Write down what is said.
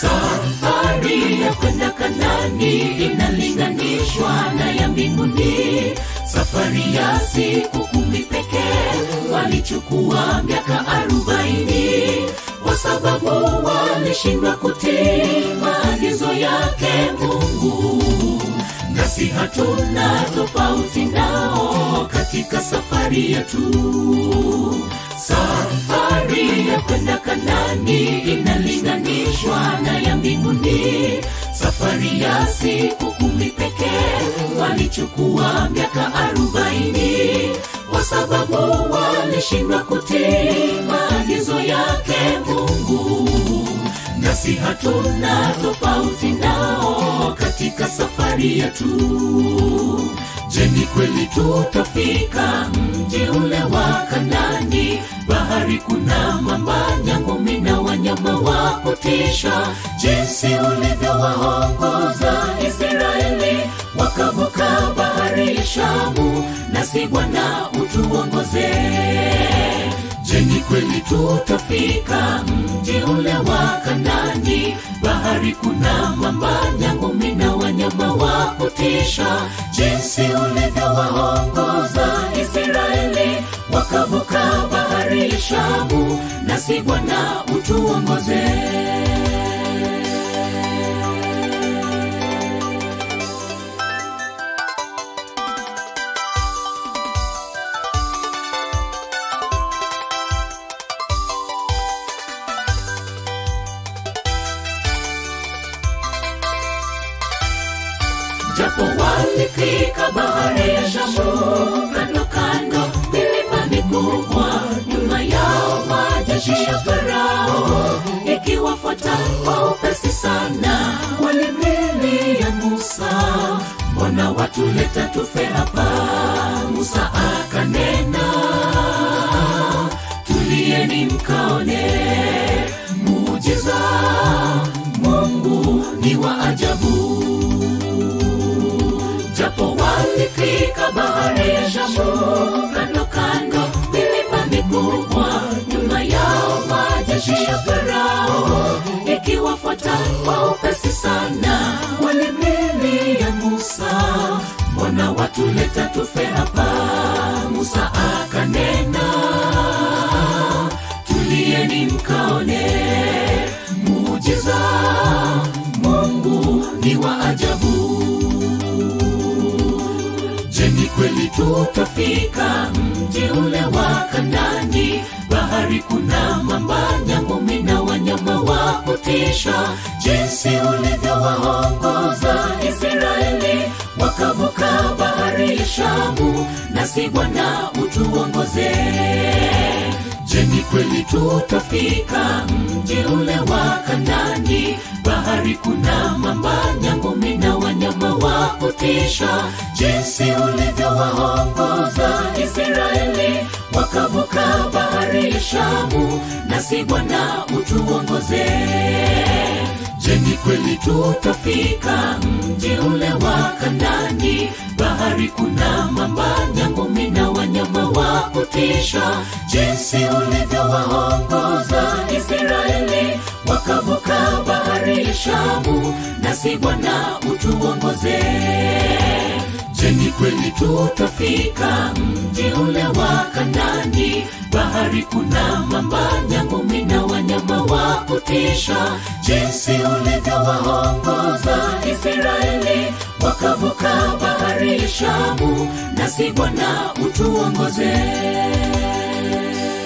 safari ya kwenda kanani inalinganishwa na ya mbinguni safari ya siku kumi pekee walichukua miaka arobaini kwa sababu walishindwa kutii maagizo yake mungu nasi hatuna tofauti nao katika safari yetu safari ya kwenda kanani inalinganishwa na ya mbinguni safari ya siku kumi pekee walichukua miaka arobaini kwa sababu walishindwa kutii maagizo yake mungu nasi hatuna tofauti nao katika safari yetu je ni kweli tutafika mji ule wa kanani bahari kuna mamba nyangumi na wanyama wa kutisha jinsi ulivyowaongoza israeli wakavuka bahari ya shamu nasi bwana utuongoze je ni kweli tutafika mji ule wa kanani bahari kuna mamba nyangumi na wanyama wa kutisha jinsi ulivyowaongoza israeli wakavuka bahari ya shamu nasi bwana utuongoze japo walifika bahari ya shamu kando kando milima mikubwa nyuma yao majeshi ya farao ikiwafuata kwa upesi sana walimlilia musa mbona watuleta tufe hapa musa akanena tulieni mkaone muujiza mungu ni wa ajabu japo walifika bahari ya shamu kando kando milima mikubwa nyuma yao majeshi ya farao ikiwafuata kwa upesi sana walimlilia musa mbona watuleta tufe hapa musa akanena tulieni mkaone muujiza mungu ni wa ajabu je ni kweli tutafika mji ule wa kanani bahari kuna mamba nyangumi na wanyama wa kutisha jinsi ulivyowaongoza israeli wakavuka bahari ya shamu nasi bwana utuongoze je ni kweli tutafika mji ule wa kanani bahari kuna mamba nyangumi na wanyama wa kutisha jinsi ulivyowaongoza israeli wakavuka bahari ya shamu nasi bwana utuongoze je ni kweli tutafika mji ule wa kanani bahari kuna mamba nyangumi na wanyama wa kutisha jinsi ulivyowaongoza israeli wakavuka bahari ya shamu nasi bwana utuongoze je ni kweli tutafika mji ule wa kanani bahari kuna mamba nyangumi na wanyama wa kutisha jinsi ulivyowaongoza israeli wakavuka bahari ya shamu nasi bwana utuongoze